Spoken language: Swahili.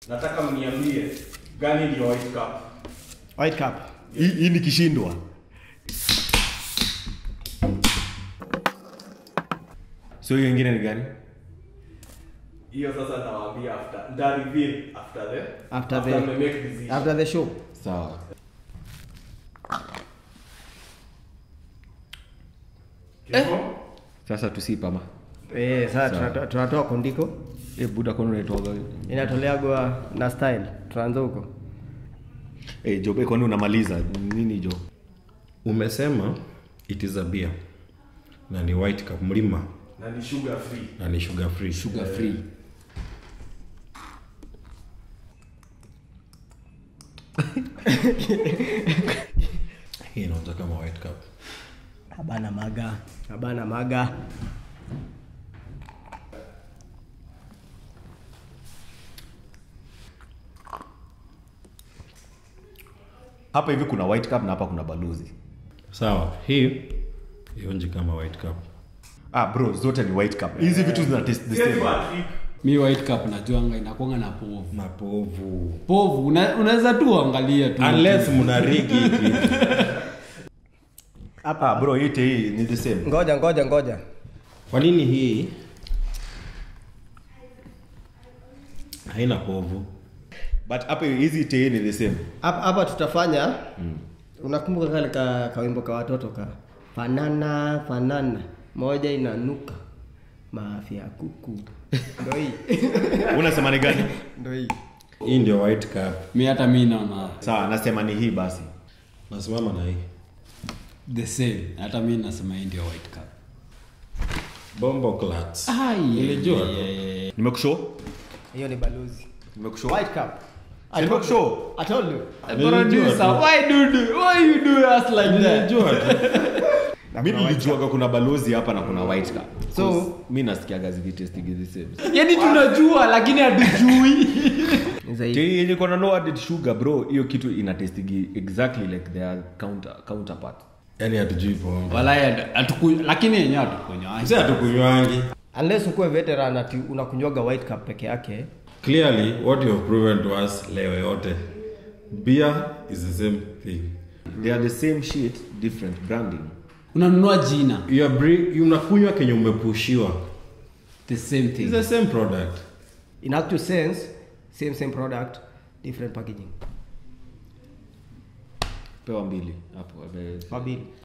nataka mniambie gani ndio white cup White cup. hii hii nikishindwa so hiyo ingine ni gani hiyo sasa nitawaambia after nita reveal after the After the- me make decision After the show. sawa Kifo? sasa tusipama Eh, sasa Sawa. tunatoa- tunatoa kondiko. e, buda kono unaitwaga Inatoleagwa na style. Tunaanza huko. e, job kwani unamaliza nini jo umesema it is a beer na ni white cup mlima na ni sugar free na ni sugar free sugar free hii inaonja kama white cup Habana maga. Habana maga. hapa hivi kuna white cup na hapa kuna balozi sawa hii ionji kama white cup ah bro zote ni white cup hizi vitu zina taste the Yes, same you are trick. mi white cup najuanga inakwanga na povu na povu povu una- unaweza tu angalia tu unless mna rigi hivi ah bro yote hii ni the same Ngoja ngoja ngoja. kwa nini hii haina povu but hapa hizi tei ni the same Hapa hapa tutafanya unakumbuka kale ka kawimbo ka watoto ka fanana fanana moja inanuka maafya ya kuku. Ndio hii. unasema ni gani Ndio hii. hii ndio white cup mi hata mi naona sawa nasema ni hii basi nasimama na hii the same hata mi nasema hii ndio white cup bombo clats Ai, Nilijua yeah, tu. yeah, yeah. nimekushow Hiyo ni balozi. nimekushow White cup. Si nimekushow I told you. Producer, why do you- why you do us like that? nilijua tu mi nilijuaga kuna balozi hapa na kuna white cup So- so mi nasikiaga zikitestigi the same yaani tunajua lakini hatujui Ni zaidi. Tei yenye kona no added sugar bro hiyo kitu ina testigi exactly like their counter counterpart yani hatujui pombe Walai, hatuku- lakini yenyewe hatukunywa si hatukunywangi Unless ukuwe veteran ati unakunywaga white cup peke yake. clearly what you have proven to us leo yote beer is the same thing they are the same shit different branding unanunua jina you are bre- unakunywa kenye umepushiwa the same It's thing the same product In actual sense, same same product, different packaging. pewa mbili hapo abe- Wabili.